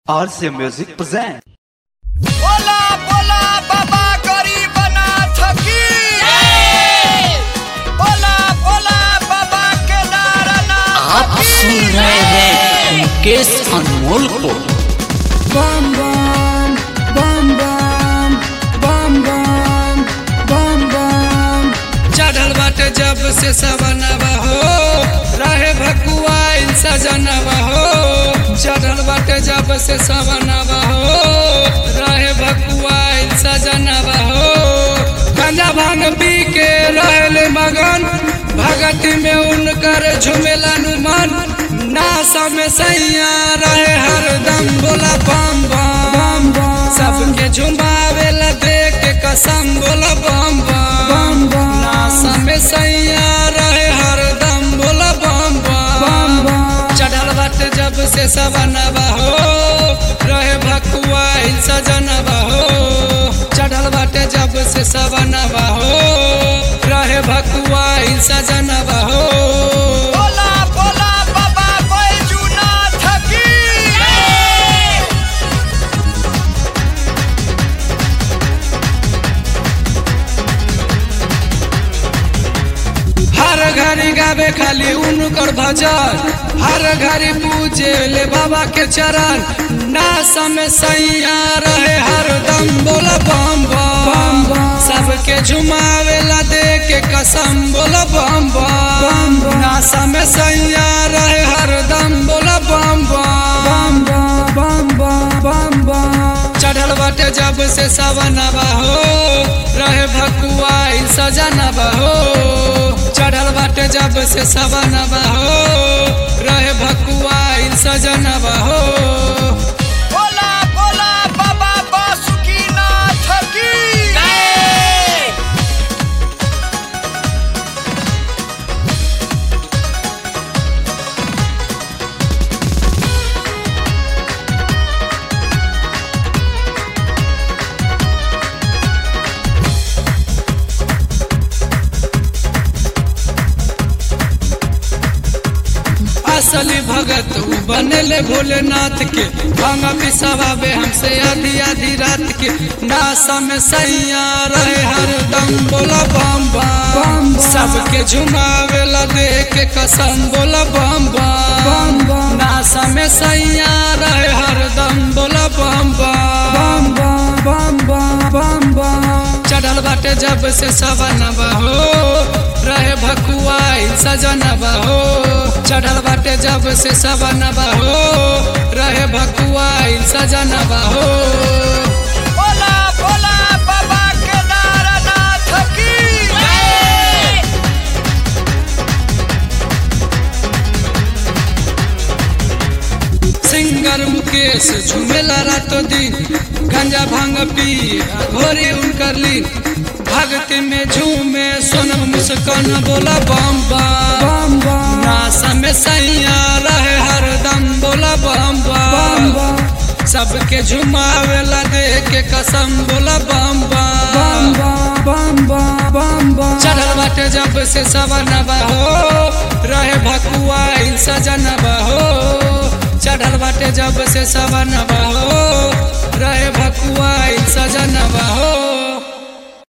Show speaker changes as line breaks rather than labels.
RC Music present.
बोला बोला बाबा गरीबनाथ की बोला बोला बाबा केदारनाथ
आप सुन रहे हैं मुकेश अनमोल को
bum bum bum bum bum bum bum bum
चढ़ल बाटे जब से सवनवा हो रहे भकुआ सजनवा हो चढ़ल बाटे जब से सवनवा हो रहे भकुआ सजनवा हो गंजा भांग पी के रहल मगन भगत में उनकर झुमेला मन नासा में सैया रहे हरदम बोला बम बम
bum
सबके झुमावेला देख के कसम बोला बम बम
bum
नासा में सैया रहे हरदम बोला बम बम
bum
चढ़ल बाटे जब से सवनवा हो रहे भकुआ सजनवा हो चढ़ल बाटे जब से सवनवा हो रहे भकुआ सजनवा हो
बोला बोला बाबा बैजूनाथ की
हर घड़ी गावे खाली उनकर भजन हर घड़ी पूजे ले बाबा के चरण नासा में सैया रहे हरदम बोला बम बम सबके झुमावेला दे के कसम बोला बम बम नासा में सैया रहे हरदम बोला बम बम
bum bum bum bum
चढ़ल बाटे जब से सवनवा हो रहे भकुआ सजनवा हो चढ़ल बाटे जब से सवनवा हो रहे भकुआ सजनवा हो
बोला बोला बाबा बासुकीनाथ की
असली भगत उ बनले भोलेनाथ के भांगा पिसवावे हमसे आधी आधी रात के नासा में सैया रहे हरदम बोला बम बम सबके झुमावेला दे के कसम बोला बम बम नासा में सैया रहे हरदम बोला बम बम
bum bum bum bum
चढ़ल बाटे जब से सवनवा हो रहे भकुआ सजनवा हो चढ़ल बाटे जब से सवनवा हो रहे भकुआ सजनवा हो
बोला बोला बाबा केदारनाथ की
सिंगर मुकेश झुमेला रातो दिन गंजा भांग पी घोरी उनकर लीन भक्ति में झूमे सोनम मुस्कान बोला बम बम नासा में सैया रहे हरदम बोला बम बम सबके झुमावेला दे के कसम बोला बम बम
bum bum bum bum
चढ़ल बाटे जब से सवनवा हो रहे भकुआ सजनवा हो चढ़ल बाटे जब से सवनवा हो रहे भकुआ सजनवा हो